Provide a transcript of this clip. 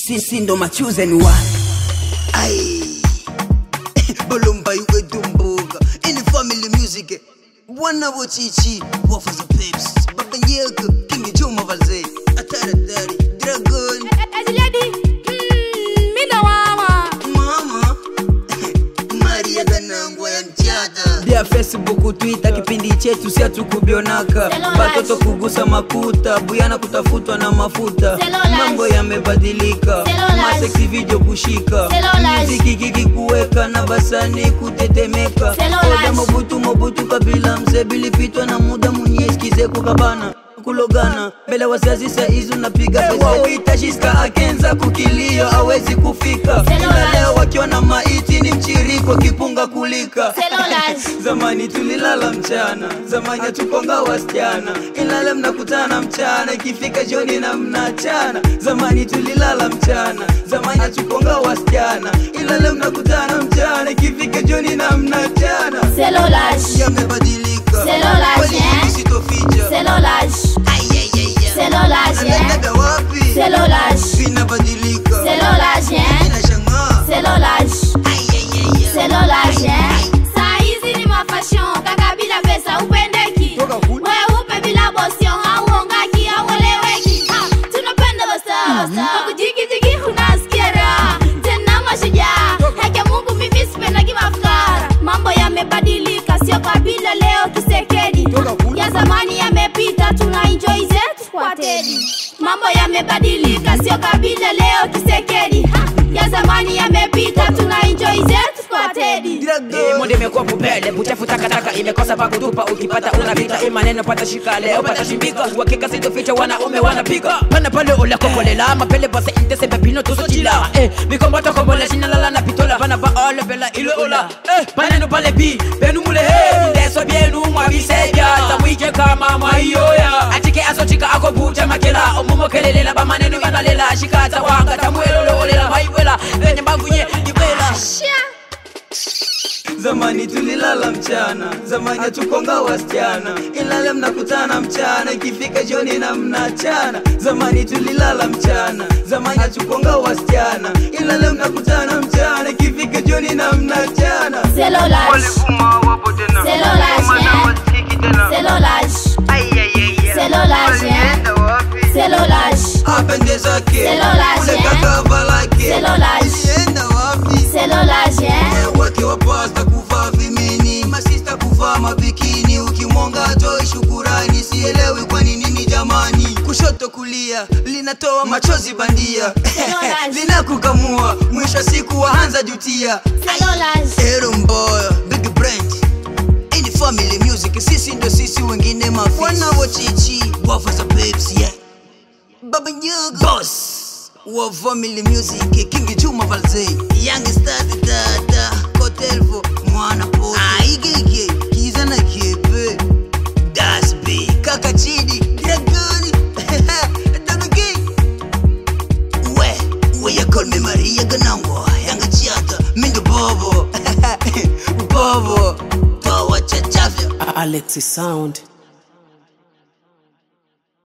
sisi ndo machosen one Ai. Bolomba iwe dumbuka. In the family music. Bwana bochichi. Wafa za peps. Baba nyeka. King Juma Valze. Atara tari. Dragon. Mama. Maria Ganangwa ya mchata. dia facebook twitter kipindi chetu sia tukubionaka batoto kugusa makuta buyana kutafutwa na mafuta Selolage. mambo yamebadilika Selolage. maseksi video kushika Selolage. muziki kiki kuweka na basani kutetemeka Selolage. oda mobutu mobutu kabila mzee bilipitwa na muda munyeskize kukabana kulogana mbele wazazi saizi unapiga pesa akenza kukilio awezi kufika ila Selolage. leo wakiwa na maiti ni mchiriko kipunga kulika Selolage. zamani tulilala mchana zamani hatukonga wasichana ila leo mnakutana mchana ikifika jioni na mnachana zamani tulilala mchana zamani hatukonga wasichana ila leo mnakutana mchana ikifika jioni na mnachana Selolage. Yamebadilika. Selolage, Kweli eh? sitoficha. Selolage. Ai, ai, ai, ai. Selolage, eh? Anaendaga wapi? Selolage. Vinabadilika. Selolage, eh? Inashangaa. Selolage. Ai, ai, ai, ai. Selolage, eh? Saa hizi ni mafashion, kaka bila pesa upendeki. We upe bila bosion, hauongaki, haueleweki. Ha, tunapenda basta, basta. Kwa kujigijigi unasikia raha. Tena mashujaa. Haki ya Mungu mimi sipendagi mafukara. Mambo yamebadilika, sio kabila leo kisekedi. Ya zamani yamepita, tuna enjoy zetu kwa tedi. Mambo yamebadilika, sio kabila leo kisekedi. Ha, ya zamani yamepita, tuna enjoy zetu kwa tedi. Monde imekuwa pupele buchafu takataka imekosa pa kutupa ukipata unapita imaneno pata shika leo pata shimbika wakika sitoficha wanaume wanapiga pana pale ula kokolela mapele base intese pepino tusochila eh mikomboto kombole shina lala na pitola pana ba ole pela ilo ola eh paneno pale bi benu mule he ndeso bienu mwabiseja tamwike kama maiyoya atike asochika ako bucha makela omumo kelelela bamaneno yanalela shikata wanga tamwelo olela maiwela venye mbangunye ibela zamani tulilala mchana zamani hatukonga wasichana ila leo mnakutana mchana ikifika jioni na mnachana zamani tulilala mchana zamani hatukonga wasichana ila leo mnakutana mchana ikifika jioni na mnachana Selolage. Selolage, eh? Selolage. Selolage, eh? Selolage. apende zake Selolage, ule eh? kakava lake Selolage. ilienda wapi Selolage, eh? Eh, wake wa pasta kuvaa vimini masista kuvaa mabikini ukimwonga toi shukurani sielewi kwa nini ni jamani kushoto kulia linatoa machozi bandia Selolage. linakukamua mwisho wa siku waanza jutia Selolage. Ero mboya big brand ini family music sisi ndo sisi wengine mafisi wana wachichi wafa za babes yeah baba nyogo boss wa family music king juma valze young star dada kotelvo mwana po aigege kiza na kepe dasbe kaka chidi dragoni dabege we we ya call me maria ganangwa yanga chiata mindo bobo bobo power chachafya Alexi Sound.